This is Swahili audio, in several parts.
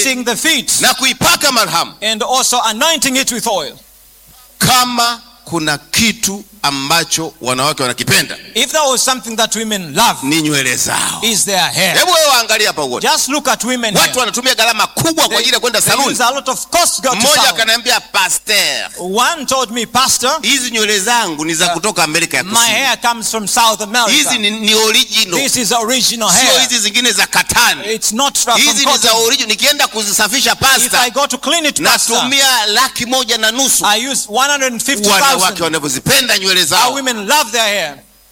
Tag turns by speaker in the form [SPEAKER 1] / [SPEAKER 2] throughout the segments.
[SPEAKER 1] kissing the feet
[SPEAKER 2] na kuipaka marhamu
[SPEAKER 1] and also anointing it with oil.
[SPEAKER 2] kama kuna kitu ambacho wanawake wanakipenda
[SPEAKER 1] If there was something that women love,
[SPEAKER 2] ni nywele zao
[SPEAKER 1] is their hair.
[SPEAKER 2] hebu wewe waangalia hapa uone
[SPEAKER 1] Just look at women
[SPEAKER 2] watu
[SPEAKER 1] here.
[SPEAKER 2] wanatumia gharama kubwa kwa ajili ya kwenda
[SPEAKER 1] They
[SPEAKER 2] saluni
[SPEAKER 1] use a lot of cost to go to
[SPEAKER 2] mmoja
[SPEAKER 1] salon.
[SPEAKER 2] akaniambia pastor
[SPEAKER 1] One told me, Pastor,
[SPEAKER 2] hizi nywele zangu ni za kutoka amerika ya
[SPEAKER 1] my
[SPEAKER 2] kusini
[SPEAKER 1] hair comes from South
[SPEAKER 2] hizi
[SPEAKER 1] America.
[SPEAKER 2] ni, ni original
[SPEAKER 1] This is original
[SPEAKER 2] sio
[SPEAKER 1] hair.
[SPEAKER 2] hizi zingine za katani
[SPEAKER 1] It's not from
[SPEAKER 2] hizi ni za
[SPEAKER 1] cotton.
[SPEAKER 2] original nikienda kuzisafisha
[SPEAKER 1] If
[SPEAKER 2] pasta
[SPEAKER 1] I go to clean it, Pastor,
[SPEAKER 2] natumia laki moja na nusu
[SPEAKER 1] I use
[SPEAKER 2] wanawake
[SPEAKER 1] 150,000.
[SPEAKER 2] wanavyozipenda nywele
[SPEAKER 1] Our
[SPEAKER 2] zao
[SPEAKER 1] women love their hair.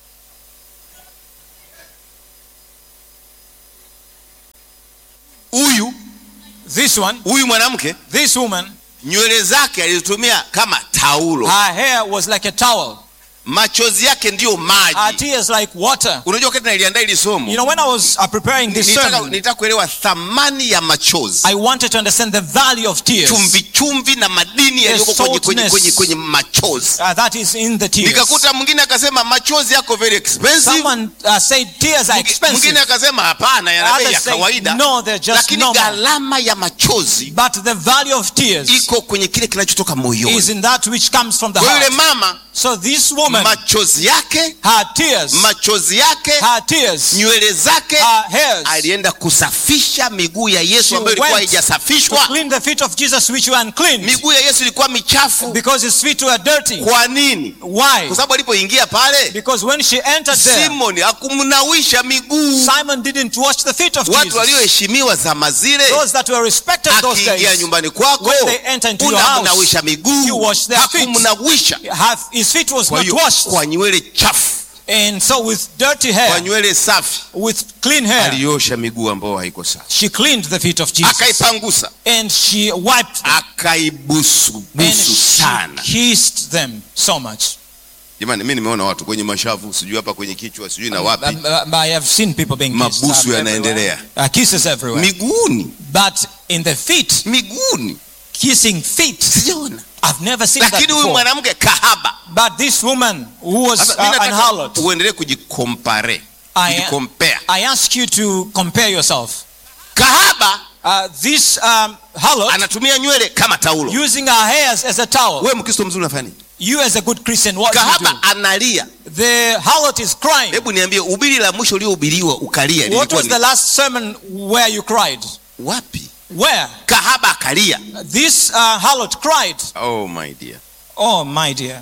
[SPEAKER 2] huyu
[SPEAKER 1] This one,
[SPEAKER 2] huyu mwanamke
[SPEAKER 1] this woman,
[SPEAKER 2] nywele zake alizitumia kama taulo
[SPEAKER 1] her hair was like a towel.
[SPEAKER 2] machozi yake ndiyo
[SPEAKER 1] Her
[SPEAKER 2] maji
[SPEAKER 1] tears like water.
[SPEAKER 2] unajua wakati naliandaa ili
[SPEAKER 1] You
[SPEAKER 2] somo
[SPEAKER 1] know, when I was uh, preparing this
[SPEAKER 2] nitaka
[SPEAKER 1] sermon,
[SPEAKER 2] nitaka kuelewa thamani ya machozi
[SPEAKER 1] I wanted to understand the value of tears
[SPEAKER 2] chumvi chumvi na madini yaliyoko kwenye, kwenye,
[SPEAKER 1] saltness.
[SPEAKER 2] kwenye, kwenye machozi
[SPEAKER 1] uh, that is in the tears.
[SPEAKER 2] nikakuta mwingine akasema machozi yako very expensive
[SPEAKER 1] Someone uh, said tears are
[SPEAKER 2] Mwingi-
[SPEAKER 1] expensive,
[SPEAKER 2] mwingine akasema hapana yana bei ya
[SPEAKER 1] Others say,
[SPEAKER 2] kawaida
[SPEAKER 1] no, they're just
[SPEAKER 2] lakini
[SPEAKER 1] normal.
[SPEAKER 2] gharama ya machozi
[SPEAKER 1] but the value of tears
[SPEAKER 2] iko kwenye kile kinachotoka
[SPEAKER 1] is
[SPEAKER 2] moyoni
[SPEAKER 1] in that which comes from the
[SPEAKER 2] kwa yule
[SPEAKER 1] heart.
[SPEAKER 2] mama
[SPEAKER 1] So this woman,
[SPEAKER 2] machozi yake
[SPEAKER 1] her tears,
[SPEAKER 2] machozi yake
[SPEAKER 1] her tears,
[SPEAKER 2] nywele zake
[SPEAKER 1] her hairs,
[SPEAKER 2] alienda kusafisha miguu ya yesu
[SPEAKER 1] She
[SPEAKER 2] ambayo ilikuwa
[SPEAKER 1] went to
[SPEAKER 2] haijasafishwa
[SPEAKER 1] clean the feet of Jesus which were unclean
[SPEAKER 2] miguu ya yesu ilikuwa michafu
[SPEAKER 1] because his feet were dirty.
[SPEAKER 2] kwa nini
[SPEAKER 1] Why?
[SPEAKER 2] kwa sababu alipoingia pale
[SPEAKER 1] Because when she entered there,
[SPEAKER 2] simoni hakumnawisha miguu
[SPEAKER 1] Simon didn't wash the feet of
[SPEAKER 2] watu
[SPEAKER 1] Jesus.
[SPEAKER 2] walioheshimiwa zama zile
[SPEAKER 1] Those that were respected those
[SPEAKER 2] akiingia
[SPEAKER 1] days,
[SPEAKER 2] nyumbani kwako
[SPEAKER 1] when they enter into your
[SPEAKER 2] unamnawisha
[SPEAKER 1] house,
[SPEAKER 2] miguu
[SPEAKER 1] you wash their feet.
[SPEAKER 2] hakumnawisha
[SPEAKER 1] have, his feet was
[SPEAKER 2] kwa
[SPEAKER 1] not
[SPEAKER 2] hiyo
[SPEAKER 1] washed.
[SPEAKER 2] kwa nywele chafu
[SPEAKER 1] And so with dirty
[SPEAKER 2] kwa
[SPEAKER 1] hair,
[SPEAKER 2] nywele safi
[SPEAKER 1] with clean hair,
[SPEAKER 2] aliosha miguu ambayo haiko safi
[SPEAKER 1] she cleaned the feet of Jesus.
[SPEAKER 2] akaipangusa
[SPEAKER 1] And she wiped them.
[SPEAKER 2] akaibusu
[SPEAKER 1] And
[SPEAKER 2] busu
[SPEAKER 1] she
[SPEAKER 2] sana
[SPEAKER 1] kissed them so much.
[SPEAKER 2] jamani mi nimeona watu kwenye mashavu sijui hapa kwenye kichwa sijui na wapi
[SPEAKER 1] Um, uh, I have seen people being kissed.
[SPEAKER 2] Mabusu
[SPEAKER 1] um,
[SPEAKER 2] yanaendelea.
[SPEAKER 1] everywhere. Uh, kisses everywhere.
[SPEAKER 2] miguuni
[SPEAKER 1] But in the feet,
[SPEAKER 2] miguuni
[SPEAKER 1] kissing feet,
[SPEAKER 2] sijaona
[SPEAKER 1] I've never seen that
[SPEAKER 2] lakini huyu
[SPEAKER 1] before.
[SPEAKER 2] mwanamke kahaba
[SPEAKER 1] But this woman who was
[SPEAKER 2] Sasa,
[SPEAKER 1] uh,
[SPEAKER 2] mi
[SPEAKER 1] an
[SPEAKER 2] nataka
[SPEAKER 1] harlot,
[SPEAKER 2] uendelee kujikompare
[SPEAKER 1] I,
[SPEAKER 2] kujikompea
[SPEAKER 1] I ask you to compare yourself.
[SPEAKER 2] kahaba
[SPEAKER 1] Uh, this um, harlot
[SPEAKER 2] anatumia nywele kama taulo
[SPEAKER 1] using her hairs as a towel.
[SPEAKER 2] wewe mkristo mzuri unafanya nini
[SPEAKER 1] You as a good Christian, what do you do?
[SPEAKER 2] kahaba analia
[SPEAKER 1] The harlot is crying.
[SPEAKER 2] hebu niambie ubiri la mwisho uliohubiriwa ukalia
[SPEAKER 1] What
[SPEAKER 2] lilikuwa
[SPEAKER 1] was the
[SPEAKER 2] ni
[SPEAKER 1] last sermon where you cried?
[SPEAKER 2] wapi
[SPEAKER 1] Where?
[SPEAKER 2] kahaba akalia
[SPEAKER 1] This uh, harlot cried.
[SPEAKER 2] oh my dear
[SPEAKER 1] Oh, my dear.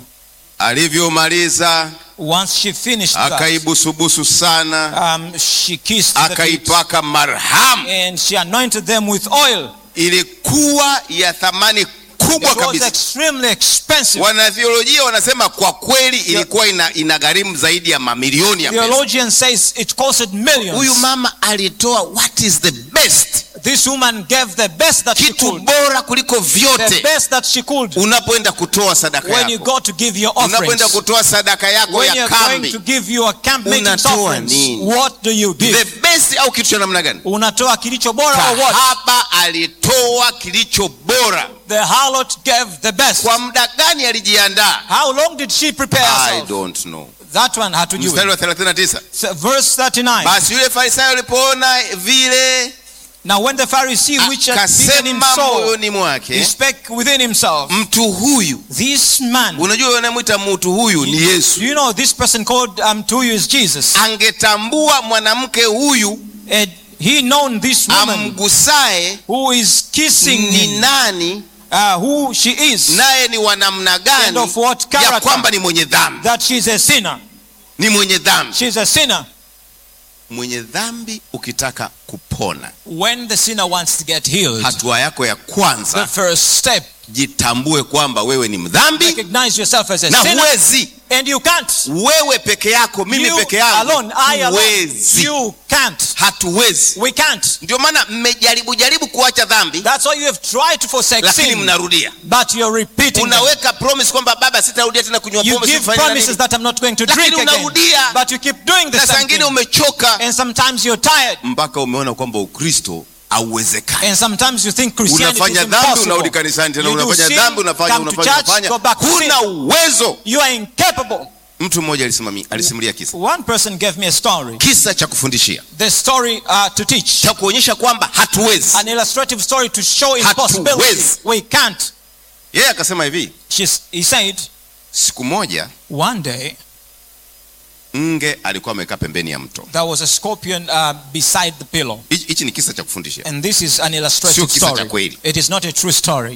[SPEAKER 2] alivyomaliza
[SPEAKER 1] Once she finished that,
[SPEAKER 2] akaibusubusu sana
[SPEAKER 1] um, she kissed the feet
[SPEAKER 2] akaipaka marhamu
[SPEAKER 1] and she anointed them with oil.
[SPEAKER 2] ilikuwa ya thamani kubwa
[SPEAKER 1] It was
[SPEAKER 2] kabisa
[SPEAKER 1] extremely expensive.
[SPEAKER 2] wanathiolojia wanasema kwa kweli ilikuwa ina, ina gharimu zaidi ya mamilioni ya pesa
[SPEAKER 1] Theologian says it costed millions.
[SPEAKER 2] huyu mama alitoa what is the best
[SPEAKER 1] This woman gave the best that she
[SPEAKER 2] kitu
[SPEAKER 1] could.
[SPEAKER 2] bora kuliko
[SPEAKER 1] The
[SPEAKER 2] vyote
[SPEAKER 1] best that she could.
[SPEAKER 2] unapoenda kutoa sadaka
[SPEAKER 1] When you
[SPEAKER 2] yako
[SPEAKER 1] go to give your
[SPEAKER 2] unapoenda
[SPEAKER 1] offerings.
[SPEAKER 2] kutoa sadaka yako
[SPEAKER 1] When
[SPEAKER 2] ya
[SPEAKER 1] you're going
[SPEAKER 2] kambi
[SPEAKER 1] to give your camp meetings
[SPEAKER 2] Unatoa
[SPEAKER 1] offerings.
[SPEAKER 2] nini?
[SPEAKER 1] What do you
[SPEAKER 2] the
[SPEAKER 1] give?
[SPEAKER 2] best au kitu cha namna gani
[SPEAKER 1] Unatoa kilicho bora or what?
[SPEAKER 2] kahaba alitoa kilicho bora
[SPEAKER 1] The harlot gave the best.
[SPEAKER 2] kwa muda gani alijiandaa
[SPEAKER 1] How long did she prepare
[SPEAKER 2] i
[SPEAKER 1] herself?
[SPEAKER 2] don't know
[SPEAKER 1] That one hatujui.
[SPEAKER 2] mstari wa 39
[SPEAKER 1] So, Verse 39.
[SPEAKER 2] basi yule farisayo alipoona vile
[SPEAKER 1] Now when the Pharisee which had bidden him
[SPEAKER 2] akasema
[SPEAKER 1] so,
[SPEAKER 2] moyoni
[SPEAKER 1] he
[SPEAKER 2] mwake
[SPEAKER 1] spake within himself,
[SPEAKER 2] mtu huyu
[SPEAKER 1] This man,
[SPEAKER 2] unajua wanamwita mtu huyu ni yesu
[SPEAKER 1] do you know this person called um, to you is Jesus?
[SPEAKER 2] angetambua mwanamke huyu
[SPEAKER 1] And he known this woman
[SPEAKER 2] amgusaye
[SPEAKER 1] who is kissing
[SPEAKER 2] ni
[SPEAKER 1] him,
[SPEAKER 2] nani
[SPEAKER 1] uh, who she is,
[SPEAKER 2] naye ni wa namna
[SPEAKER 1] and
[SPEAKER 2] gani
[SPEAKER 1] of what
[SPEAKER 2] ya
[SPEAKER 1] character,
[SPEAKER 2] kwamba ni mwenye dhambi
[SPEAKER 1] that she's a sinner.
[SPEAKER 2] ni mwenye dhambi
[SPEAKER 1] She's a sinner.
[SPEAKER 2] mwenye dhambi ukitaka kupona
[SPEAKER 1] When the sinner wants to get healed,
[SPEAKER 2] hatua yako ya
[SPEAKER 1] the
[SPEAKER 2] kwanza
[SPEAKER 1] first step,
[SPEAKER 2] jitambue kwamba wewe ni mdhambi
[SPEAKER 1] recognize yourself as a
[SPEAKER 2] na
[SPEAKER 1] sinner,
[SPEAKER 2] huwezi
[SPEAKER 1] and you can't.
[SPEAKER 2] wewe peke yako mimi
[SPEAKER 1] You
[SPEAKER 2] peke yangu
[SPEAKER 1] alone, I alone,
[SPEAKER 2] huwezi
[SPEAKER 1] you can't.
[SPEAKER 2] hatuwezi
[SPEAKER 1] We can't.
[SPEAKER 2] ndio maana mmejaribu jaribu kuacha dhambi
[SPEAKER 1] That's why you have tried to forsake
[SPEAKER 2] lakini
[SPEAKER 1] sin,
[SPEAKER 2] mnarudia
[SPEAKER 1] but you're repeating. them.
[SPEAKER 2] unaweka promise kwamba baba sitarudia tena kunywa
[SPEAKER 1] You
[SPEAKER 2] pombe
[SPEAKER 1] give
[SPEAKER 2] sifanye na
[SPEAKER 1] promises
[SPEAKER 2] nini.
[SPEAKER 1] that I'm not going to
[SPEAKER 2] Lakini
[SPEAKER 1] drink again,
[SPEAKER 2] unarudia.
[SPEAKER 1] but you keep doing the
[SPEAKER 2] na saa
[SPEAKER 1] same
[SPEAKER 2] ingine
[SPEAKER 1] thing.
[SPEAKER 2] umechoka
[SPEAKER 1] And sometimes you're tired,
[SPEAKER 2] mpaka umeona kwamba ukristo hauwezekani
[SPEAKER 1] and sometimes you think Christianity is
[SPEAKER 2] unafanya dhambi unarudi
[SPEAKER 1] impossible.
[SPEAKER 2] kanisani tena
[SPEAKER 1] You do
[SPEAKER 2] unafanya
[SPEAKER 1] sin,
[SPEAKER 2] dhambi unafanya
[SPEAKER 1] come to
[SPEAKER 2] unafanya
[SPEAKER 1] church,
[SPEAKER 2] unafanya
[SPEAKER 1] go back to sin.
[SPEAKER 2] huna uwezo
[SPEAKER 1] You are incapable.
[SPEAKER 2] mtu mmoja alisimami- alisimulia kisa
[SPEAKER 1] One person gave me a story.
[SPEAKER 2] kisa cha kufundishia
[SPEAKER 1] The story uh, to teach.
[SPEAKER 2] cha kuonyesha kwamba hatuwezi
[SPEAKER 1] An illustrative story to show impossibility.
[SPEAKER 2] Hatuwezi.
[SPEAKER 1] We can't.
[SPEAKER 2] yeye akasema hivi
[SPEAKER 1] She's, he said,
[SPEAKER 2] siku moja
[SPEAKER 1] one day
[SPEAKER 2] nge alikuwa amekaa pembeni ya mto
[SPEAKER 1] there was a scorpion uh, beside the pillow.
[SPEAKER 2] hichi hichi ni kisa cha kufundishia
[SPEAKER 1] And this is an
[SPEAKER 2] Sio
[SPEAKER 1] illustrative
[SPEAKER 2] kisa cha
[SPEAKER 1] story.
[SPEAKER 2] kweli.
[SPEAKER 1] It is not a true story.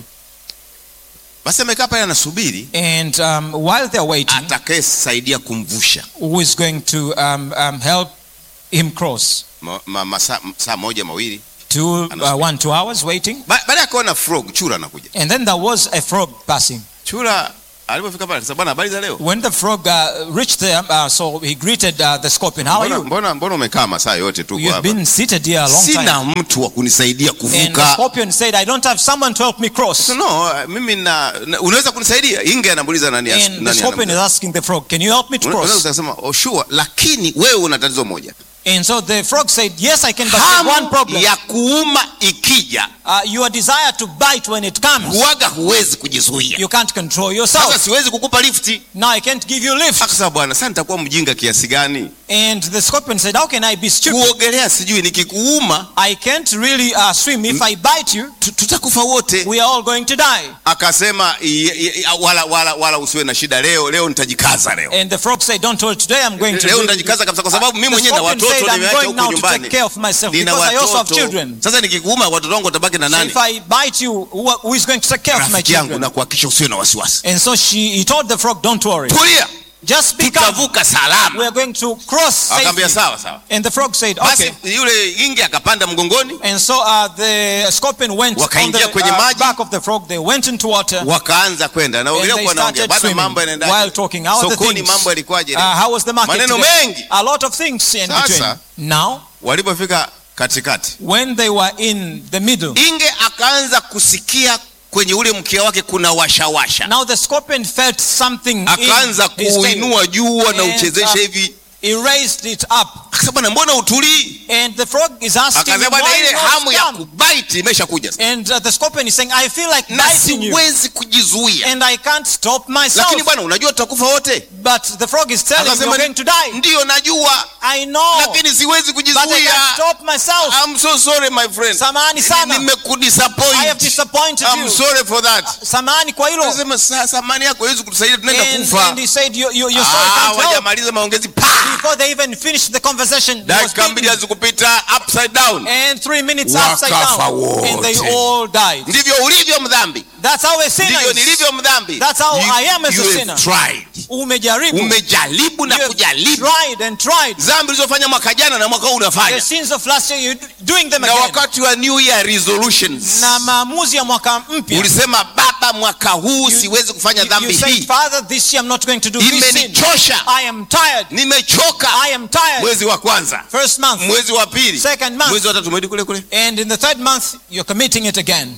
[SPEAKER 2] basi amekaa pale anasubiri
[SPEAKER 1] And um, while they're waiting,
[SPEAKER 2] atakayesaidia kumvusha
[SPEAKER 1] who is going to um, um, help him cross?
[SPEAKER 2] ma, ma, masaa saa moja mawili
[SPEAKER 1] Two, uh,
[SPEAKER 2] Anasubiri.
[SPEAKER 1] one, two hours waiting.
[SPEAKER 2] Ba- baadaye akaona frog chura anakuja
[SPEAKER 1] And then there was a frog passing.
[SPEAKER 2] chura alipofika pale akasema bwana habari za leo
[SPEAKER 1] When the frog uh, reached there, uh, so he greeted uh, the scorpion. How are
[SPEAKER 2] mbona,
[SPEAKER 1] you?
[SPEAKER 2] mbona, mbona umekaa masaa yote tu
[SPEAKER 1] You've
[SPEAKER 2] hapa
[SPEAKER 1] been seated here a long time.
[SPEAKER 2] sina mtu wa kunisaidia
[SPEAKER 1] And the
[SPEAKER 2] kuvuka
[SPEAKER 1] scorpion said, I don't have someone to help me cross.
[SPEAKER 2] no mimi na, na unaweza kunisaidia inge anamuuliza nani as-
[SPEAKER 1] And the
[SPEAKER 2] nani
[SPEAKER 1] scorpion is
[SPEAKER 2] anamta-
[SPEAKER 1] asking the frog, Can you help me to
[SPEAKER 2] Una- unaweza
[SPEAKER 1] cross?
[SPEAKER 2] kusema oh, sure lakini wewe una tatizo moja
[SPEAKER 1] And so the frog said, Yes, I can, but there's one
[SPEAKER 2] hamu
[SPEAKER 1] problem.
[SPEAKER 2] ya kuuma ikija
[SPEAKER 1] Uh, your desire to bite when it comes,
[SPEAKER 2] huwaga huwezi kujizuia
[SPEAKER 1] you can't control
[SPEAKER 2] sasa
[SPEAKER 1] yourself.
[SPEAKER 2] siwezi kukupa lifti
[SPEAKER 1] Now I can't give you lift.
[SPEAKER 2] akasema bwana sasa nitakuwa mjinga kiasi gani
[SPEAKER 1] And the scorpion said, How can I be stupid?
[SPEAKER 2] kuogelea sijui nikikuuma
[SPEAKER 1] I can't really uh, swim. If I bite you,
[SPEAKER 2] tu- tutakufa wote
[SPEAKER 1] we are all going to die.
[SPEAKER 2] akasema i- i- wala, wala, wala usiwe na shida leo leo nitajikaza leo
[SPEAKER 1] And the frog said, Don't worry, today I'm going to
[SPEAKER 2] leo
[SPEAKER 1] do
[SPEAKER 2] nitajikaza kabisa kwa sababu mimi
[SPEAKER 1] The
[SPEAKER 2] mwenyewe na
[SPEAKER 1] scorpion
[SPEAKER 2] watoto
[SPEAKER 1] said, I'm
[SPEAKER 2] nimeacha
[SPEAKER 1] going
[SPEAKER 2] huko
[SPEAKER 1] now to take
[SPEAKER 2] nyumbani
[SPEAKER 1] care of myself
[SPEAKER 2] nina
[SPEAKER 1] because I also have
[SPEAKER 2] watoto
[SPEAKER 1] children.
[SPEAKER 2] sasa nikikuuma watoto wangu watabaki na
[SPEAKER 1] So
[SPEAKER 2] nani
[SPEAKER 1] if I bite you, who, who is going to take care of my
[SPEAKER 2] rafiki yangu
[SPEAKER 1] children?
[SPEAKER 2] na kuhakikisha usiwe na wasiwasi
[SPEAKER 1] And so she, he told the frog, Don't worry,
[SPEAKER 2] tulia
[SPEAKER 1] just be calm.
[SPEAKER 2] tutavuka
[SPEAKER 1] We
[SPEAKER 2] salama
[SPEAKER 1] are going to cross
[SPEAKER 2] akamwambia
[SPEAKER 1] safely.
[SPEAKER 2] sawa sawa
[SPEAKER 1] And the frog said,
[SPEAKER 2] basi
[SPEAKER 1] Okay.
[SPEAKER 2] yule inge akapanda mgongoni
[SPEAKER 1] And so uh, the scorpion went on
[SPEAKER 2] Wakaingia
[SPEAKER 1] the
[SPEAKER 2] kwenye
[SPEAKER 1] uh,
[SPEAKER 2] maji.
[SPEAKER 1] back of the frog. They went into water.
[SPEAKER 2] wakaanza kwenda
[SPEAKER 1] And
[SPEAKER 2] naogelea
[SPEAKER 1] they
[SPEAKER 2] kwa naongea
[SPEAKER 1] started
[SPEAKER 2] bado
[SPEAKER 1] swimming
[SPEAKER 2] mambo
[SPEAKER 1] while
[SPEAKER 2] yanaendaje
[SPEAKER 1] talking. How are the
[SPEAKER 2] sokoni
[SPEAKER 1] things?
[SPEAKER 2] mambo yalikuwaje
[SPEAKER 1] Uh, how was the market
[SPEAKER 2] maneno
[SPEAKER 1] today?
[SPEAKER 2] mengi
[SPEAKER 1] A lot of things in
[SPEAKER 2] Sasa.
[SPEAKER 1] between. Now,
[SPEAKER 2] walipofika katikati
[SPEAKER 1] when they were in the middle,
[SPEAKER 2] inge akaanza kusikia kwenye ule mkia wake kuna washawasha
[SPEAKER 1] now the scorpion felt something
[SPEAKER 2] akaanza
[SPEAKER 1] in his tail.
[SPEAKER 2] kuuinua juu
[SPEAKER 1] And,
[SPEAKER 2] anauchezesha
[SPEAKER 1] uh,
[SPEAKER 2] hivi
[SPEAKER 1] He raised it up.
[SPEAKER 2] akasema bwana mbona utulii
[SPEAKER 1] And the frog is asking him,
[SPEAKER 2] akasema bwana
[SPEAKER 1] why
[SPEAKER 2] ile
[SPEAKER 1] not
[SPEAKER 2] hamu ya
[SPEAKER 1] come?
[SPEAKER 2] kubaiti imeshakuja sasa.
[SPEAKER 1] And uh, the scorpion is saying, I feel like
[SPEAKER 2] na
[SPEAKER 1] biting you.
[SPEAKER 2] siwezi kujizuia
[SPEAKER 1] And I can't stop myself.
[SPEAKER 2] lakini bwana unajua tutakufa wote
[SPEAKER 1] But the frog is telling me
[SPEAKER 2] akasema
[SPEAKER 1] you're going to die.
[SPEAKER 2] ndiyo najua
[SPEAKER 1] I know.
[SPEAKER 2] lakini siwezi
[SPEAKER 1] But I
[SPEAKER 2] kujizuia
[SPEAKER 1] can't stop myself.
[SPEAKER 2] I'm so sorry my friend
[SPEAKER 1] Samahani sana. I
[SPEAKER 2] nimekudisappoint
[SPEAKER 1] have disappointed
[SPEAKER 2] I'm
[SPEAKER 1] you.
[SPEAKER 2] sorry for that
[SPEAKER 1] Samahani kwa hilo.
[SPEAKER 2] Akasema "Sa- samani yako hawezi kutusaidia tunaenda
[SPEAKER 1] And,
[SPEAKER 2] kufa
[SPEAKER 1] and he said, you, you, you're sorry,
[SPEAKER 2] Ah,
[SPEAKER 1] can't help.
[SPEAKER 2] hawajamaliza maongezi pa
[SPEAKER 1] Before they even finished the conversation, he was
[SPEAKER 2] dakika mbili
[SPEAKER 1] beaten.
[SPEAKER 2] hazikupita upside down
[SPEAKER 1] and three minutes
[SPEAKER 2] Wakafa
[SPEAKER 1] upside down. And they
[SPEAKER 2] wote.
[SPEAKER 1] all died.
[SPEAKER 2] ndivyo ulivyo mdhambi
[SPEAKER 1] That's how a sinner
[SPEAKER 2] ndivyo
[SPEAKER 1] is.
[SPEAKER 2] nilivyo mdhambi
[SPEAKER 1] That's how
[SPEAKER 2] You-
[SPEAKER 1] I am as a
[SPEAKER 2] you have
[SPEAKER 1] sinner.
[SPEAKER 2] tried.
[SPEAKER 1] Umejaribu.
[SPEAKER 2] umejaribu na
[SPEAKER 1] You have
[SPEAKER 2] kujaribu
[SPEAKER 1] tried and tried.
[SPEAKER 2] dhambi ulizofanya mwaka jana na mwaka huu
[SPEAKER 1] The
[SPEAKER 2] unafanya
[SPEAKER 1] sins of last year, you're doing them
[SPEAKER 2] na
[SPEAKER 1] again.
[SPEAKER 2] wakati wa new year resolutions
[SPEAKER 1] Na maamuzi ya mwaka mpya.
[SPEAKER 2] ulisema baba mwaka huu
[SPEAKER 1] You-
[SPEAKER 2] siwezi kufanya
[SPEAKER 1] You,
[SPEAKER 2] dhambi
[SPEAKER 1] you say,
[SPEAKER 2] hii
[SPEAKER 1] Father, this year I'm not going to do this sin.
[SPEAKER 2] imenichosha
[SPEAKER 1] I am tired.
[SPEAKER 2] nimechoka
[SPEAKER 1] I am tired.
[SPEAKER 2] mwezi wa kwanza
[SPEAKER 1] First month.
[SPEAKER 2] mwezi wa pili
[SPEAKER 1] Second month.
[SPEAKER 2] mwezi wa tatu mwezi kule kule
[SPEAKER 1] And in the third month, you're committing it again.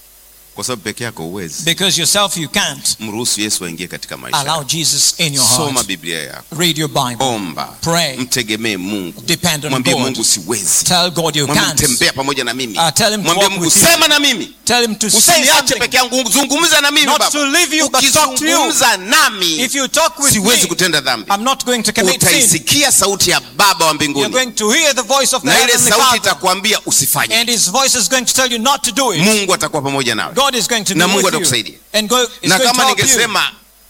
[SPEAKER 2] kwa sababu peke yako uwezi
[SPEAKER 1] Because yourself, you can't.
[SPEAKER 2] mruhusu yesu aingie katika maisha
[SPEAKER 1] Allow
[SPEAKER 2] yako.
[SPEAKER 1] Jesus in your
[SPEAKER 2] soma
[SPEAKER 1] heart.
[SPEAKER 2] biblia yako
[SPEAKER 1] Read your Bible.
[SPEAKER 2] omba
[SPEAKER 1] Pray.
[SPEAKER 2] mtegemee mungu
[SPEAKER 1] Depend on
[SPEAKER 2] mwambie
[SPEAKER 1] God.
[SPEAKER 2] mungu siwezi
[SPEAKER 1] Tell God you
[SPEAKER 2] mwambie
[SPEAKER 1] can't.
[SPEAKER 2] tembea pamoja na mimi
[SPEAKER 1] Uh, tell him to
[SPEAKER 2] mwambie
[SPEAKER 1] walk
[SPEAKER 2] mungu
[SPEAKER 1] with you.
[SPEAKER 2] sema na mimi
[SPEAKER 1] Tell him to say
[SPEAKER 2] usiniache
[SPEAKER 1] something.
[SPEAKER 2] peke yangu zungumza na mimi
[SPEAKER 1] Not
[SPEAKER 2] baba
[SPEAKER 1] to leave you, but talk to you.
[SPEAKER 2] ukizungumza nami
[SPEAKER 1] If you talk with
[SPEAKER 2] siwezi
[SPEAKER 1] me,
[SPEAKER 2] kutenda dhambi
[SPEAKER 1] I'm not going to commit sin.
[SPEAKER 2] utaisikia sauti ya baba wa
[SPEAKER 1] You're
[SPEAKER 2] mbinguni
[SPEAKER 1] going to hear the voice of the
[SPEAKER 2] na ile
[SPEAKER 1] heavenly
[SPEAKER 2] sauti
[SPEAKER 1] Father.
[SPEAKER 2] itakwambia usifanye
[SPEAKER 1] And his voice is going to tell you not to do it.
[SPEAKER 2] mungu atakuwa pamoja nawe
[SPEAKER 1] God is going to
[SPEAKER 2] Na
[SPEAKER 1] do
[SPEAKER 2] Mungu
[SPEAKER 1] with
[SPEAKER 2] atakusaidia.
[SPEAKER 1] you. And God is
[SPEAKER 2] na
[SPEAKER 1] going to
[SPEAKER 2] kama
[SPEAKER 1] help you.
[SPEAKER 2] ningesema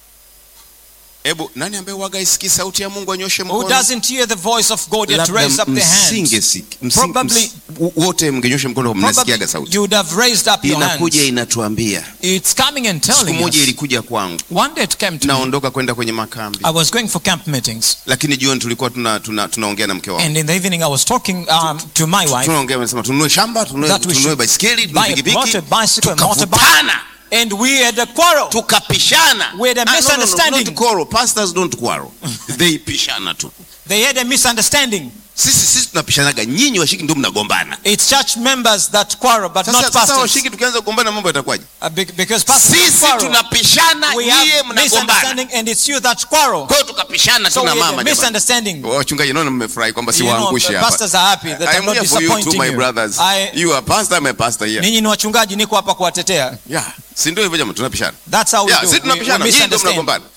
[SPEAKER 2] hebu nani ambaye waga isikii sauti ya mungu anyoshe
[SPEAKER 1] Who
[SPEAKER 2] mkono
[SPEAKER 1] doesn't hear the voice of God yet
[SPEAKER 2] Labda
[SPEAKER 1] raise up the hand?
[SPEAKER 2] msingesiki- msing-
[SPEAKER 1] Probably-
[SPEAKER 2] ms- wote mngenyosha mkono
[SPEAKER 1] Probably
[SPEAKER 2] mnasikiaga sauti
[SPEAKER 1] you would have raised up your
[SPEAKER 2] inakuja
[SPEAKER 1] hands.
[SPEAKER 2] inatuambia
[SPEAKER 1] It's coming and
[SPEAKER 2] siku
[SPEAKER 1] telling
[SPEAKER 2] moja
[SPEAKER 1] us.
[SPEAKER 2] ilikuja kwangu
[SPEAKER 1] One day it came to me.
[SPEAKER 2] naondoka kwenda kwenye makambi
[SPEAKER 1] I was going for camp meetings.
[SPEAKER 2] lakini jioni tulikuwa tuna, tuna, tunaongea na mke wangu
[SPEAKER 1] And in the evening, I was talking um, to my wife.
[SPEAKER 2] tunaongea nasema tununue shamba tununue
[SPEAKER 1] That we
[SPEAKER 2] tununue
[SPEAKER 1] should
[SPEAKER 2] baiskeli tununue
[SPEAKER 1] buy a
[SPEAKER 2] pikipiki
[SPEAKER 1] motor bicycle, a motorbike.
[SPEAKER 2] tukavutana
[SPEAKER 1] And we had a quarrel.
[SPEAKER 2] tukapishana
[SPEAKER 1] We had a
[SPEAKER 2] Ah, no, no, no,
[SPEAKER 1] misunderstanding.
[SPEAKER 2] not quarrel. Pastors don't quarrel. they pishana tu
[SPEAKER 1] They had a misunderstanding.
[SPEAKER 2] sisi sisi tunapishanaga nyinyi washiki ndio mnagombana
[SPEAKER 1] It's church members that quarrel, but
[SPEAKER 2] sasa,
[SPEAKER 1] not
[SPEAKER 2] sasa
[SPEAKER 1] pastors.
[SPEAKER 2] washiki tukianza kugombana mambo yatakuwaje
[SPEAKER 1] Uh, be- because pastors
[SPEAKER 2] sisi
[SPEAKER 1] quarrel.
[SPEAKER 2] tunapishana
[SPEAKER 1] We
[SPEAKER 2] nyie
[SPEAKER 1] have
[SPEAKER 2] mnagombana
[SPEAKER 1] misunderstanding, and it's you that quarrel.
[SPEAKER 2] kwa hiyo tukapishana
[SPEAKER 1] So
[SPEAKER 2] tu
[SPEAKER 1] we
[SPEAKER 2] na
[SPEAKER 1] had
[SPEAKER 2] mama
[SPEAKER 1] a
[SPEAKER 2] jamani.
[SPEAKER 1] misunderstanding.
[SPEAKER 2] wachungaji naona mmefurahi kwamba
[SPEAKER 1] You know,
[SPEAKER 2] siwaangushi hapa
[SPEAKER 1] pastors are happy that
[SPEAKER 2] I
[SPEAKER 1] I'm
[SPEAKER 2] am
[SPEAKER 1] not
[SPEAKER 2] here for you too
[SPEAKER 1] disappointing
[SPEAKER 2] my
[SPEAKER 1] you.
[SPEAKER 2] brothers
[SPEAKER 1] I-
[SPEAKER 2] you are pastor I'm a pastor here
[SPEAKER 1] Ninyi ni wachungaji, niko hapa kuwatetea.
[SPEAKER 2] yeah si ndio hivyo jamaa tunapishana
[SPEAKER 1] That's how we
[SPEAKER 2] yeah
[SPEAKER 1] do.
[SPEAKER 2] sisi
[SPEAKER 1] We, we
[SPEAKER 2] tunapishana nyinyi ndio
[SPEAKER 1] misunderstand.
[SPEAKER 2] mnagombana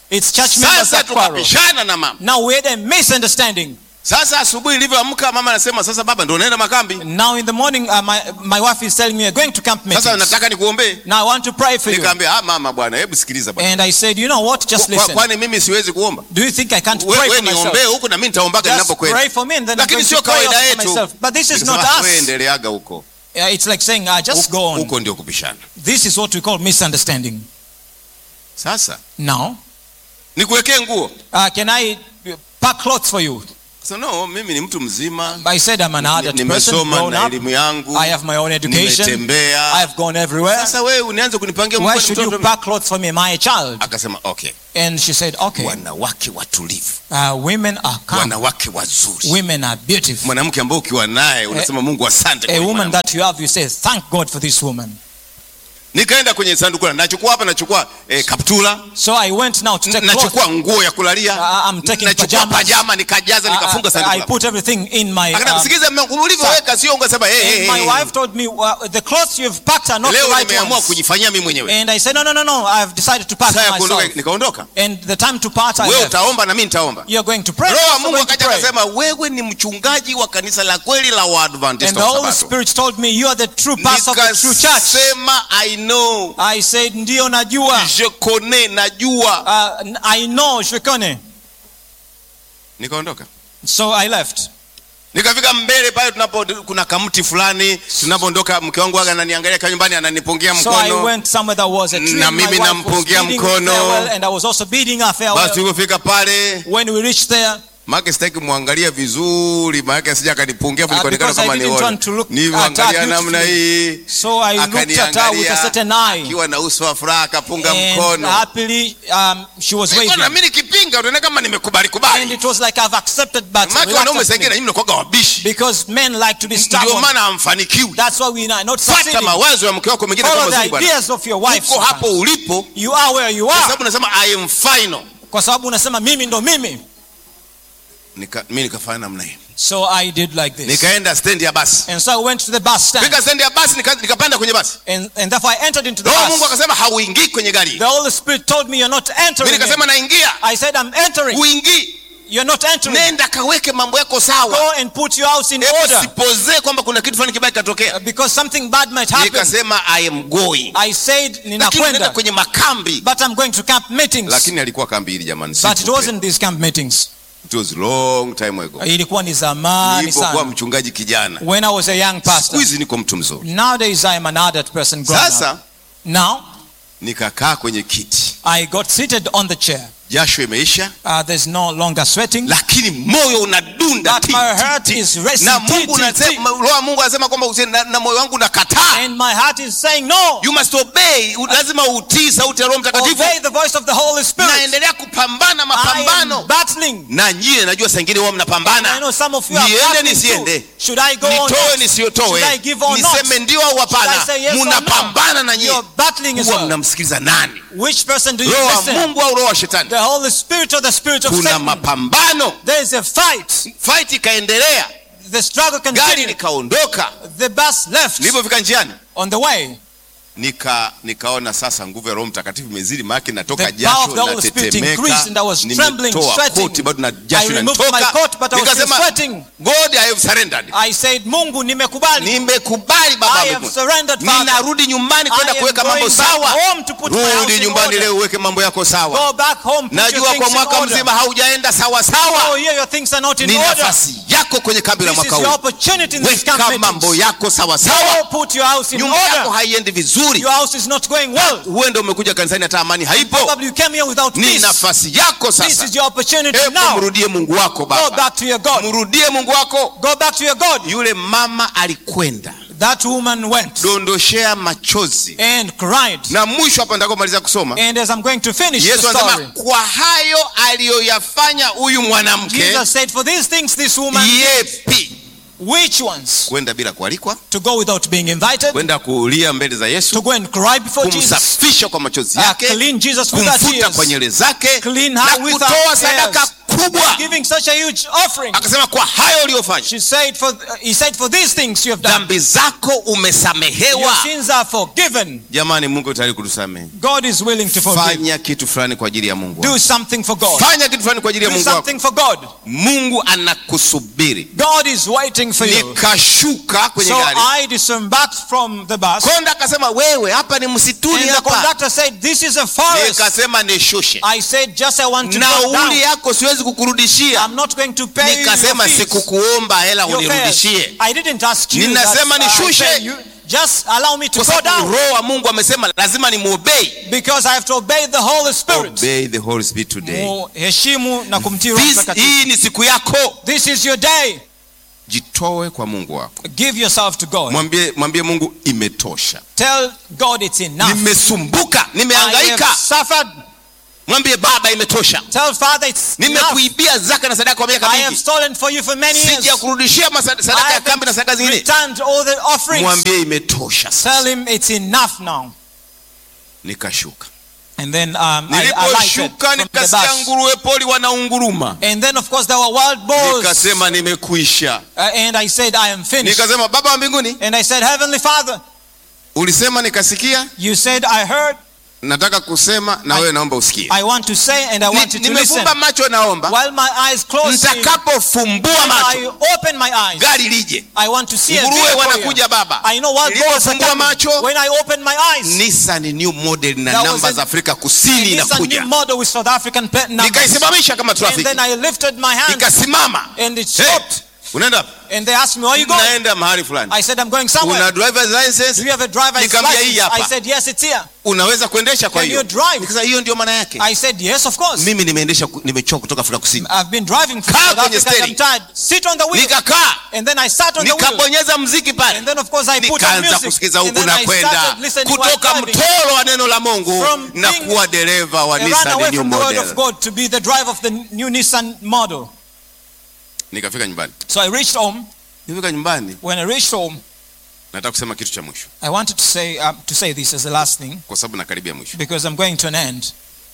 [SPEAKER 1] It's church members
[SPEAKER 2] sasa
[SPEAKER 1] that quarrel.
[SPEAKER 2] tukapishana na mama
[SPEAKER 1] Now we had a misunderstanding.
[SPEAKER 2] sasa asubuhi ilivyoamka mama anasema sasa baba ndo unaenda makambi
[SPEAKER 1] Now in the morning, uh, my, my wife is telling me, we're going to camp
[SPEAKER 2] sasa
[SPEAKER 1] meetings.
[SPEAKER 2] nataka nikuombee
[SPEAKER 1] Now I want to pray for you.
[SPEAKER 2] nikaambia ah mama bwana hebu sikiliza bwana
[SPEAKER 1] And I said, you know what? Just
[SPEAKER 2] Kwa-
[SPEAKER 1] listen.
[SPEAKER 2] kwani mimi siwezi kuomba
[SPEAKER 1] Do you think I can't
[SPEAKER 2] we,
[SPEAKER 1] pray
[SPEAKER 2] we
[SPEAKER 1] for myself?
[SPEAKER 2] niombee huku na mimi nitaombaga
[SPEAKER 1] Just
[SPEAKER 2] ninapokwenda
[SPEAKER 1] pray for me and then I'm
[SPEAKER 2] lakini
[SPEAKER 1] going
[SPEAKER 2] sio
[SPEAKER 1] to pray
[SPEAKER 2] kawaida
[SPEAKER 1] also for
[SPEAKER 2] yetu
[SPEAKER 1] myself. But this is not
[SPEAKER 2] Nikasema,
[SPEAKER 1] us.
[SPEAKER 2] we endeleaga huko
[SPEAKER 1] Yeah, it's like saying, uh, just go
[SPEAKER 2] Huko-
[SPEAKER 1] on.
[SPEAKER 2] huko ndio kupishana
[SPEAKER 1] This is what we call misunderstanding.
[SPEAKER 2] sasa
[SPEAKER 1] Now,
[SPEAKER 2] nikuwekee nguo
[SPEAKER 1] uh, can I uh, pack clothes for you?
[SPEAKER 2] so no mimi ni mtu mzima
[SPEAKER 1] I said I'm an adult person,
[SPEAKER 2] nimesoma
[SPEAKER 1] grown
[SPEAKER 2] na
[SPEAKER 1] up.
[SPEAKER 2] elimu yangu
[SPEAKER 1] I have my own education.
[SPEAKER 2] nimetembea
[SPEAKER 1] I've gone everywhere.
[SPEAKER 2] sasa wewe unianze kunipangia
[SPEAKER 1] Why
[SPEAKER 2] mkono
[SPEAKER 1] should you
[SPEAKER 2] mtoto
[SPEAKER 1] pack clothes for me? Am I a child?
[SPEAKER 2] akasema okay
[SPEAKER 1] And she said, okay.
[SPEAKER 2] wanawake watulivu
[SPEAKER 1] Uh, women are calm.
[SPEAKER 2] wanawake wazuri
[SPEAKER 1] Women are beautiful.
[SPEAKER 2] mwanamke ambaye ukiwa naye unasema mungu asante kwa
[SPEAKER 1] A
[SPEAKER 2] huyu
[SPEAKER 1] woman
[SPEAKER 2] mwanamke.
[SPEAKER 1] that you have, you say, thank God for this woman.
[SPEAKER 2] nikaenda kwenye sanduku la nachukua hapa nachukua eh, kaptula
[SPEAKER 1] So I went now to take clothes.
[SPEAKER 2] nachukua nguo ya kulalia
[SPEAKER 1] Uh, I'm taking
[SPEAKER 2] nachukua
[SPEAKER 1] pajamas.
[SPEAKER 2] pajama nikajaza nikafunga
[SPEAKER 1] I,
[SPEAKER 2] sanduku
[SPEAKER 1] I
[SPEAKER 2] la-
[SPEAKER 1] put everything in my.
[SPEAKER 2] Akana,
[SPEAKER 1] um,
[SPEAKER 2] sikiza mme- ulivyoweka sio ungesema hey, hey,
[SPEAKER 1] and my
[SPEAKER 2] hey,
[SPEAKER 1] wife told me, well, the clothes you've packed are not
[SPEAKER 2] leo
[SPEAKER 1] the right
[SPEAKER 2] nimeamua
[SPEAKER 1] ones.
[SPEAKER 2] kujifanyia mimi mwenyewe
[SPEAKER 1] And I said, no, no, no, no. I've decided to pack
[SPEAKER 2] saa ya kuondoka
[SPEAKER 1] myself.
[SPEAKER 2] nikaondoka
[SPEAKER 1] And the time to part, I
[SPEAKER 2] wewe
[SPEAKER 1] left.
[SPEAKER 2] utaomba na mimi nitaomba
[SPEAKER 1] You're going to pray.
[SPEAKER 2] roho wa
[SPEAKER 1] I'm
[SPEAKER 2] mungu
[SPEAKER 1] going to
[SPEAKER 2] akaja
[SPEAKER 1] pray.
[SPEAKER 2] akasema wewe ni mchungaji wa kanisa la kweli la
[SPEAKER 1] And
[SPEAKER 2] waadventista
[SPEAKER 1] the
[SPEAKER 2] wa
[SPEAKER 1] Holy
[SPEAKER 2] sabato
[SPEAKER 1] Spirit told me, you are the true pastor of the true church.
[SPEAKER 2] nikasema i know
[SPEAKER 1] I said, ndio najua.
[SPEAKER 2] je connais najua
[SPEAKER 1] Uh, I know, Shikone.
[SPEAKER 2] nikaondoka
[SPEAKER 1] So I left.
[SPEAKER 2] nikafika mbele pale tunapo kuna kamti fulani tunapoondoka mke wangu aga ananiangalia kwa nyumbani ananipungia
[SPEAKER 1] So I
[SPEAKER 2] mkono
[SPEAKER 1] went somewhere that was a tree.
[SPEAKER 2] Na
[SPEAKER 1] and my
[SPEAKER 2] mimi
[SPEAKER 1] wife was
[SPEAKER 2] nampungia
[SPEAKER 1] bidding
[SPEAKER 2] mkono.
[SPEAKER 1] farewell, and I was also bidding her farewell.
[SPEAKER 2] basi tulipofika pale
[SPEAKER 1] When we reached there,
[SPEAKER 2] maake sitaki kumwangalia vizuri maake asija akanipungia
[SPEAKER 1] Uh,
[SPEAKER 2] nilikuonekana
[SPEAKER 1] because I
[SPEAKER 2] kama
[SPEAKER 1] didn't
[SPEAKER 2] nione
[SPEAKER 1] want to look at
[SPEAKER 2] nilivyoangalia
[SPEAKER 1] her
[SPEAKER 2] namna hii
[SPEAKER 1] so I looked at her with a
[SPEAKER 2] akaniangalia
[SPEAKER 1] certain eye.
[SPEAKER 2] akiwa na uso wa furaha akapunga
[SPEAKER 1] And
[SPEAKER 2] mkono
[SPEAKER 1] happily, um, she was
[SPEAKER 2] Nilikuwa na
[SPEAKER 1] waving.
[SPEAKER 2] mimi nikipinga utaona kama nimekubali
[SPEAKER 1] And
[SPEAKER 2] kubali
[SPEAKER 1] it was like I've accepted, but
[SPEAKER 2] maake wanaume
[SPEAKER 1] reluctantly.
[SPEAKER 2] sengine na nyinyi mnakuwaga wabishi
[SPEAKER 1] because men like to be
[SPEAKER 2] ndio
[SPEAKER 1] stubborn.
[SPEAKER 2] maana hamfanikiwi
[SPEAKER 1] That's why we are not
[SPEAKER 2] fata
[SPEAKER 1] succeeding.
[SPEAKER 2] mawazo ya mke wako mengine
[SPEAKER 1] Follow
[SPEAKER 2] kama
[SPEAKER 1] the
[SPEAKER 2] zuri bwana
[SPEAKER 1] ideas of your wife.
[SPEAKER 2] uko hapo
[SPEAKER 1] sometimes.
[SPEAKER 2] ulipo
[SPEAKER 1] You are where you
[SPEAKER 2] kwa
[SPEAKER 1] are.
[SPEAKER 2] sababu nasema i am final
[SPEAKER 1] Kwa sababu unasema mimi ndo mimi.
[SPEAKER 2] Nika, mimi nikafanya namna hii
[SPEAKER 1] So I did like this.
[SPEAKER 2] nikaenda stendi ya basi
[SPEAKER 1] And so I went to the bus stand.
[SPEAKER 2] fika stendi ya basi nika- nikapanda kwenye basi
[SPEAKER 1] And, and therefore I entered into the
[SPEAKER 2] roho wa mungu
[SPEAKER 1] bus.
[SPEAKER 2] akasema hauingii kwenye gari
[SPEAKER 1] The Holy Spirit told me you're not
[SPEAKER 2] mimi
[SPEAKER 1] entering.
[SPEAKER 2] nikasema
[SPEAKER 1] in.
[SPEAKER 2] naingia
[SPEAKER 1] I said I'm entering.
[SPEAKER 2] uingii
[SPEAKER 1] You're not entering.
[SPEAKER 2] nenda kaweke mambo yako sawa
[SPEAKER 1] Go and put your house in
[SPEAKER 2] hebu
[SPEAKER 1] order.
[SPEAKER 2] sipozee kwamba kuna kitu fulani kibaya kitotokea
[SPEAKER 1] Because something bad might happen.
[SPEAKER 2] nikasema i am going
[SPEAKER 1] I said
[SPEAKER 2] lakini nenda
[SPEAKER 1] ninakwenda.
[SPEAKER 2] kwenye makambi
[SPEAKER 1] But I'm going to camp meetings.
[SPEAKER 2] lakini alikuwa kambi hili jamani
[SPEAKER 1] But it
[SPEAKER 2] sikupenda.
[SPEAKER 1] wasn't these camp meetings.
[SPEAKER 2] it was long time ago
[SPEAKER 1] Ilikuwa ni zamani
[SPEAKER 2] nilipokuwa
[SPEAKER 1] sana.
[SPEAKER 2] mchungaji kijana
[SPEAKER 1] When I was a young
[SPEAKER 2] siku
[SPEAKER 1] pastor.
[SPEAKER 2] hizi niko mtu mzuri
[SPEAKER 1] Nowadays I am an adult person grown up.
[SPEAKER 2] sasa
[SPEAKER 1] Now
[SPEAKER 2] nikakaa kwenye kiti
[SPEAKER 1] I got seated on the chair.
[SPEAKER 2] jasho imeisha
[SPEAKER 1] Uh, there's no longer sweating.
[SPEAKER 2] lakini moyo unadunda
[SPEAKER 1] But
[SPEAKER 2] ti,
[SPEAKER 1] my
[SPEAKER 2] ti,
[SPEAKER 1] heart
[SPEAKER 2] ti.
[SPEAKER 1] is racing,
[SPEAKER 2] na
[SPEAKER 1] ti,
[SPEAKER 2] mungu
[SPEAKER 1] ti,
[SPEAKER 2] unasema- roho wa mungu anasema kwamba usi- na, na moyo wangu unakataa
[SPEAKER 1] And my heart is saying no.
[SPEAKER 2] you must obey U- lazima utii sauti ya roho mtakatifu
[SPEAKER 1] Obey the voice of the Holy Spirit.
[SPEAKER 2] naendelea kupambana
[SPEAKER 1] I
[SPEAKER 2] mapambano
[SPEAKER 1] am battling.
[SPEAKER 2] na nyie najua saa ingine huwa
[SPEAKER 1] I
[SPEAKER 2] mnapambana
[SPEAKER 1] know some of you are
[SPEAKER 2] niende
[SPEAKER 1] battling
[SPEAKER 2] nisiende
[SPEAKER 1] too. Should I go or
[SPEAKER 2] nitoe
[SPEAKER 1] not?
[SPEAKER 2] nisiyotoe
[SPEAKER 1] Should I give or not?
[SPEAKER 2] niseme ndio au
[SPEAKER 1] Should
[SPEAKER 2] hapana
[SPEAKER 1] I say yes or no?
[SPEAKER 2] mnapambana na nyie
[SPEAKER 1] You're battling as
[SPEAKER 2] huwa
[SPEAKER 1] well.
[SPEAKER 2] mnamsikiliza nani
[SPEAKER 1] Which person do you
[SPEAKER 2] roho wa
[SPEAKER 1] listen?
[SPEAKER 2] mungu au roho wa shetani
[SPEAKER 1] The Holy Spirit or the Spirit of
[SPEAKER 2] kuna
[SPEAKER 1] Satan?
[SPEAKER 2] mapambano
[SPEAKER 1] There is a fight.
[SPEAKER 2] fight ikaendelea
[SPEAKER 1] The struggle
[SPEAKER 2] gari
[SPEAKER 1] continued.
[SPEAKER 2] likaondoka
[SPEAKER 1] The bus left
[SPEAKER 2] nilipofika njiani
[SPEAKER 1] on the way.
[SPEAKER 2] nika nikaona sasa nguvu ya roho mtakatifu imezidi maake natoka
[SPEAKER 1] The power of the
[SPEAKER 2] jasho
[SPEAKER 1] Holy Spirit
[SPEAKER 2] natetemeka
[SPEAKER 1] increased and I was trembling,
[SPEAKER 2] nimetoa
[SPEAKER 1] sweating.
[SPEAKER 2] koti bado na
[SPEAKER 1] I
[SPEAKER 2] jasho
[SPEAKER 1] removed
[SPEAKER 2] inanitoka
[SPEAKER 1] my coat, but I was still
[SPEAKER 2] nikasema
[SPEAKER 1] sweating.
[SPEAKER 2] god i have surrendered
[SPEAKER 1] I said, Mungu nimekubali.
[SPEAKER 2] nimekubali baba
[SPEAKER 1] I
[SPEAKER 2] wa
[SPEAKER 1] have
[SPEAKER 2] mbinguni.
[SPEAKER 1] surrendered, Father.
[SPEAKER 2] ninarudi nyumbani kwenda
[SPEAKER 1] I am
[SPEAKER 2] kuweka mambo
[SPEAKER 1] going back
[SPEAKER 2] sawa
[SPEAKER 1] home to put my house
[SPEAKER 2] rudi
[SPEAKER 1] in
[SPEAKER 2] nyumbani
[SPEAKER 1] order.
[SPEAKER 2] leo uweke mambo yako sawa
[SPEAKER 1] Go back home, put your
[SPEAKER 2] najua
[SPEAKER 1] things
[SPEAKER 2] kwa
[SPEAKER 1] in
[SPEAKER 2] mwaka
[SPEAKER 1] order.
[SPEAKER 2] mzima haujaenda sawa
[SPEAKER 1] Oh,
[SPEAKER 2] sawa
[SPEAKER 1] here your things are not in
[SPEAKER 2] ni
[SPEAKER 1] order.
[SPEAKER 2] nafasi yako kwenye kambi la
[SPEAKER 1] This is
[SPEAKER 2] mwaka
[SPEAKER 1] your
[SPEAKER 2] huu
[SPEAKER 1] opportunity in this camp
[SPEAKER 2] weka mambo
[SPEAKER 1] meetings.
[SPEAKER 2] yako sawa sawa
[SPEAKER 1] Go put your house in
[SPEAKER 2] nyumba yako
[SPEAKER 1] order.
[SPEAKER 2] haiendi vizuri
[SPEAKER 1] Your house is not going well.
[SPEAKER 2] huenda umekuja kanisani hata amani haipo
[SPEAKER 1] Probably you came here without
[SPEAKER 2] ni
[SPEAKER 1] peace.
[SPEAKER 2] nafasi yako
[SPEAKER 1] This
[SPEAKER 2] sasa
[SPEAKER 1] is your opportunity
[SPEAKER 2] hebu
[SPEAKER 1] now.
[SPEAKER 2] mrudie mungu wako
[SPEAKER 1] Go
[SPEAKER 2] baba
[SPEAKER 1] back to your God.
[SPEAKER 2] mrudie mungu wako
[SPEAKER 1] Go back to your God.
[SPEAKER 2] yule mama alikwenda
[SPEAKER 1] That woman went
[SPEAKER 2] dondoshea machozi
[SPEAKER 1] and cried.
[SPEAKER 2] na mwisho hapa ndakomaliza kusoma
[SPEAKER 1] And as I'm going to finish the
[SPEAKER 2] yesu
[SPEAKER 1] story,
[SPEAKER 2] anasema kwa hayo aliyoyafanya huyu mwanamke
[SPEAKER 1] Jesus said, For these things this woman,
[SPEAKER 2] yepi
[SPEAKER 1] which ones?
[SPEAKER 2] kwenda bila kualikwa
[SPEAKER 1] To go without being invited,
[SPEAKER 2] kwenda kuulia mbele za
[SPEAKER 1] to
[SPEAKER 2] yesu
[SPEAKER 1] go and cry before Jesus,
[SPEAKER 2] kumsafisha kwa machozi
[SPEAKER 1] uh,
[SPEAKER 2] yake
[SPEAKER 1] clean Jesus with her
[SPEAKER 2] kumfuta kwa
[SPEAKER 1] tears,
[SPEAKER 2] nywele zake
[SPEAKER 1] Clean
[SPEAKER 2] na
[SPEAKER 1] her with her
[SPEAKER 2] kutoa
[SPEAKER 1] hairs.
[SPEAKER 2] sadaka kubwa
[SPEAKER 1] giving such a huge offering.
[SPEAKER 2] akasema kwa hayo uliyofanya
[SPEAKER 1] She said, for, he said, for these things you have done,
[SPEAKER 2] dhambi zako
[SPEAKER 1] your
[SPEAKER 2] umesamehewa
[SPEAKER 1] sins are forgiven.
[SPEAKER 2] jamani mungu tayari kutusamehe
[SPEAKER 1] God is willing to forgive.
[SPEAKER 2] fanya kitu fulani kwa ajili ya mungu
[SPEAKER 1] Do
[SPEAKER 2] wako.
[SPEAKER 1] something for God.
[SPEAKER 2] fanya kitu fulani kwa ajili ya
[SPEAKER 1] Do
[SPEAKER 2] mungu wako
[SPEAKER 1] something for God.
[SPEAKER 2] mungu anakusubiri
[SPEAKER 1] God is waiting for you.
[SPEAKER 2] nikashuka kwenye
[SPEAKER 1] So
[SPEAKER 2] gari
[SPEAKER 1] I disembarked from the bus.
[SPEAKER 2] konda akasema wewe hapa ni msituni
[SPEAKER 1] And the
[SPEAKER 2] hapa
[SPEAKER 1] conductor said, This is a forest.
[SPEAKER 2] nikasema nishushe
[SPEAKER 1] I said, Just I want to go
[SPEAKER 2] nauli
[SPEAKER 1] down.
[SPEAKER 2] yako siwezi kukurudishia
[SPEAKER 1] I'm not going to pay you
[SPEAKER 2] nikasema
[SPEAKER 1] your fees,
[SPEAKER 2] sikukuomba hela
[SPEAKER 1] your fares.
[SPEAKER 2] unirudishie
[SPEAKER 1] I didn't ask you.
[SPEAKER 2] Ninasema
[SPEAKER 1] that, uh, I
[SPEAKER 2] nishushe.
[SPEAKER 1] pay you. Just allow me to
[SPEAKER 2] kwa
[SPEAKER 1] go
[SPEAKER 2] sababu
[SPEAKER 1] down.
[SPEAKER 2] roho wa mungu amesema lazima nimuobei
[SPEAKER 1] Because I have to obey the Holy Spirit.
[SPEAKER 2] obey the holy spirit today
[SPEAKER 1] Muheshimu na kumtii Roho
[SPEAKER 2] This,
[SPEAKER 1] Mtakatifu.
[SPEAKER 2] hii ni siku yako
[SPEAKER 1] This is your day.
[SPEAKER 2] jitoe kwa mungu wako
[SPEAKER 1] Give yourself to God.
[SPEAKER 2] mwambie mwambie mungu imetosha
[SPEAKER 1] Tell God it's enough.
[SPEAKER 2] nimesumbuka
[SPEAKER 1] I
[SPEAKER 2] nimehangaika
[SPEAKER 1] have suffered.
[SPEAKER 2] mwambie baba imetosha
[SPEAKER 1] Tell Father it's enough.
[SPEAKER 2] nimekuibia zaka na sadaka kwa miaka
[SPEAKER 1] I have
[SPEAKER 2] mingi
[SPEAKER 1] stolen for you for many years.
[SPEAKER 2] sija kurudishia masa- sadaka ya
[SPEAKER 1] I
[SPEAKER 2] kambi na sadaka
[SPEAKER 1] have
[SPEAKER 2] zingine
[SPEAKER 1] returned all the offerings.
[SPEAKER 2] mwambie imetosha
[SPEAKER 1] Tell
[SPEAKER 2] sasa
[SPEAKER 1] him it's enough now.
[SPEAKER 2] nikashuka
[SPEAKER 1] And then um, I, I lighted
[SPEAKER 2] niliposhuka
[SPEAKER 1] from the
[SPEAKER 2] nikasikia
[SPEAKER 1] bus.
[SPEAKER 2] nguruwe poli wanaunguruma
[SPEAKER 1] And then of course there were wild boars.
[SPEAKER 2] nikasema nimekuisha
[SPEAKER 1] Uh, and I said, I am finished.
[SPEAKER 2] nikasema baba wa mbinguni
[SPEAKER 1] And I said, Heavenly Father,
[SPEAKER 2] ulisema nikasikia
[SPEAKER 1] you said I heard.
[SPEAKER 2] nataka kusema na
[SPEAKER 1] I-
[SPEAKER 2] wewe naomba usikie
[SPEAKER 1] I want to say and I
[SPEAKER 2] Ni-
[SPEAKER 1] want you to listen.
[SPEAKER 2] nimefumba macho naomba
[SPEAKER 1] While my eyes closed,
[SPEAKER 2] nitakapofumbua
[SPEAKER 1] when I
[SPEAKER 2] macho
[SPEAKER 1] open my eyes,
[SPEAKER 2] gari lije
[SPEAKER 1] I want to see a
[SPEAKER 2] nguruwe
[SPEAKER 1] vehicle
[SPEAKER 2] wanakuja
[SPEAKER 1] here.
[SPEAKER 2] baba
[SPEAKER 1] I know wild boars are
[SPEAKER 2] nilipofumbua
[SPEAKER 1] coming.
[SPEAKER 2] macho
[SPEAKER 1] When I open my eyes,
[SPEAKER 2] Nissan new model na
[SPEAKER 1] That was
[SPEAKER 2] namba
[SPEAKER 1] a-
[SPEAKER 2] za Afrika
[SPEAKER 1] and
[SPEAKER 2] Kusini
[SPEAKER 1] this a new
[SPEAKER 2] inakuja
[SPEAKER 1] model with South African pet numbers.
[SPEAKER 2] nikaisimamisha kama
[SPEAKER 1] And
[SPEAKER 2] traffic
[SPEAKER 1] then I lifted my hand
[SPEAKER 2] ikasimama
[SPEAKER 1] and it
[SPEAKER 2] Hey,
[SPEAKER 1] stopped.
[SPEAKER 2] unaenda wapi?
[SPEAKER 1] And they asked me, where are you going?
[SPEAKER 2] naenda mahali fulani
[SPEAKER 1] I said, I'm going somewhere.
[SPEAKER 2] una driver's
[SPEAKER 1] Do
[SPEAKER 2] license
[SPEAKER 1] you have a driver's
[SPEAKER 2] Nikamwambia hii
[SPEAKER 1] license?
[SPEAKER 2] hapa.
[SPEAKER 1] I said, yes, it's here.
[SPEAKER 2] unaweza kuendesha kwa
[SPEAKER 1] Can
[SPEAKER 2] hiyo
[SPEAKER 1] you drive?
[SPEAKER 2] nikasema hiyo ndio maana yake
[SPEAKER 1] I said, yes, of course.
[SPEAKER 2] mimi nimeendesha ku- nimechoka kutoka Afrika Kusini
[SPEAKER 1] I've been driving from
[SPEAKER 2] Kaa
[SPEAKER 1] South
[SPEAKER 2] kwenye
[SPEAKER 1] Africa. I'm
[SPEAKER 2] steering.
[SPEAKER 1] tired. Sit on the wheel.
[SPEAKER 2] nikakaa
[SPEAKER 1] And then I sat on the wheel.
[SPEAKER 2] nikabonyeza mziki pale
[SPEAKER 1] And then of course I put on
[SPEAKER 2] nikaanza
[SPEAKER 1] music.
[SPEAKER 2] kusikiza
[SPEAKER 1] And
[SPEAKER 2] huku
[SPEAKER 1] then
[SPEAKER 2] na
[SPEAKER 1] I
[SPEAKER 2] kwenda
[SPEAKER 1] started listening while
[SPEAKER 2] kutoka
[SPEAKER 1] driving.
[SPEAKER 2] mtoro wa neno la mungu
[SPEAKER 1] From
[SPEAKER 2] na
[SPEAKER 1] being-
[SPEAKER 2] kuwa dereva wa
[SPEAKER 1] I ran
[SPEAKER 2] Nissan
[SPEAKER 1] away
[SPEAKER 2] new
[SPEAKER 1] from the word of
[SPEAKER 2] model
[SPEAKER 1] God to be the driver of the new Nissan model.
[SPEAKER 2] nikafika nyumbani
[SPEAKER 1] So I reached home.
[SPEAKER 2] nifika nyumbani
[SPEAKER 1] When I reached home,
[SPEAKER 2] nataka kusema kitu cha mwisho
[SPEAKER 1] I wanted to say um, to say this as the last thing
[SPEAKER 2] kwa sababu nakaribia mwisho
[SPEAKER 1] because I'm going to an end.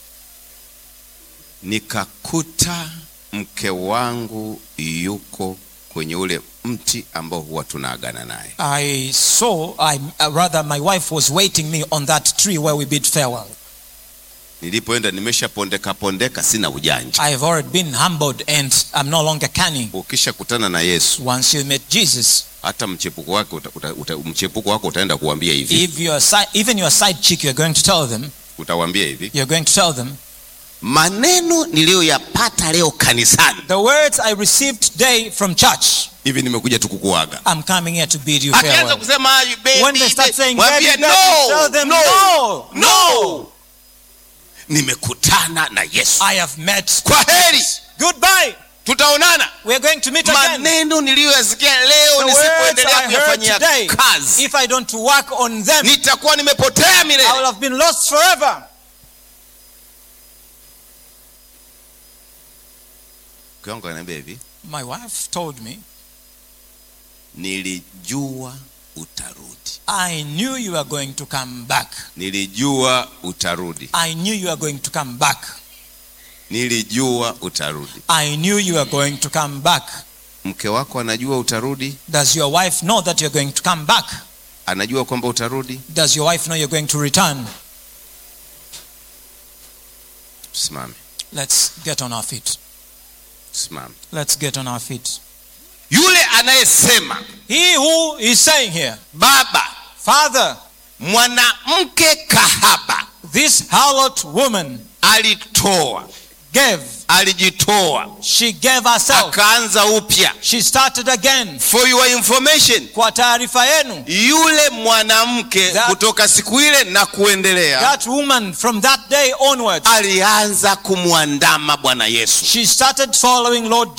[SPEAKER 2] nikakuta mke wangu yuko kwenye ule mti ambao huwa tunaagana naye
[SPEAKER 1] I saw, I uh, rather, my wife was waiting me on that tree where we bid farewell.
[SPEAKER 2] nilipoenda nimeshapondeka pondeka sina ujanja
[SPEAKER 1] I have already been humbled and I'm no longer cunning.
[SPEAKER 2] ukishakutana na yesu
[SPEAKER 1] Once you met Jesus,
[SPEAKER 2] hata mchepuko wake uta, uta, uta, mchepuko wako utaenda kuambia hivi
[SPEAKER 1] if you're si- even your side chick, you're going to tell them,
[SPEAKER 2] utawambia hivi
[SPEAKER 1] you're going to tell them,
[SPEAKER 2] maneno niliyoyapata leo kanisani
[SPEAKER 1] the words I received today from church,
[SPEAKER 2] hivi nimekuja tu kukuaga
[SPEAKER 1] I'm coming here to bid you
[SPEAKER 2] akianza
[SPEAKER 1] farewell.
[SPEAKER 2] kusema "Ah, baby,
[SPEAKER 1] When they start
[SPEAKER 2] baby,"
[SPEAKER 1] saying,
[SPEAKER 2] mwambie,
[SPEAKER 1] baby, baby, tell them, no,
[SPEAKER 2] no. nimekutana na yesu
[SPEAKER 1] I have met.
[SPEAKER 2] kwa heri
[SPEAKER 1] Goodbye.
[SPEAKER 2] tutaonana
[SPEAKER 1] We're going to meet again.
[SPEAKER 2] maneno niliyoyasikia leo
[SPEAKER 1] The words
[SPEAKER 2] nisipoendelea
[SPEAKER 1] I heard
[SPEAKER 2] kuyafanyia
[SPEAKER 1] today,
[SPEAKER 2] kazi
[SPEAKER 1] if I don't work on them,
[SPEAKER 2] nitakuwa nimepotea
[SPEAKER 1] I will
[SPEAKER 2] milele
[SPEAKER 1] have been lost forever.
[SPEAKER 2] mke wangu ananiambia hivi
[SPEAKER 1] My wife told me,
[SPEAKER 2] nilijua utarudi
[SPEAKER 1] I knew you were going to come back.
[SPEAKER 2] nilijua utarudi
[SPEAKER 1] I knew you were going to come back.
[SPEAKER 2] nilijua utarudi
[SPEAKER 1] I knew you were going to come back.
[SPEAKER 2] mke wako anajua utarudi
[SPEAKER 1] Does your wife know that you're going to come back?
[SPEAKER 2] anajua kwamba utarudi
[SPEAKER 1] Does your wife know you're going to return?
[SPEAKER 2] tusimame
[SPEAKER 1] Let's get on our feet.
[SPEAKER 2] tusimame
[SPEAKER 1] Let's get on our feet.
[SPEAKER 2] yule anayesema
[SPEAKER 1] He who is saying here,
[SPEAKER 2] baba
[SPEAKER 1] Father,
[SPEAKER 2] mwanamke kahaba
[SPEAKER 1] this harlot woman
[SPEAKER 2] alitoa
[SPEAKER 1] gave,
[SPEAKER 2] alijitoa
[SPEAKER 1] she gave herself.
[SPEAKER 2] akaanza upya
[SPEAKER 1] She started again.
[SPEAKER 2] for your information
[SPEAKER 1] Kwa taarifa yenu,
[SPEAKER 2] yule mwanamke
[SPEAKER 1] That-
[SPEAKER 2] kutoka siku ile na kuendelea
[SPEAKER 1] that woman from that day onwards,
[SPEAKER 2] alianza kumwandama bwana yesu
[SPEAKER 1] she started following Lord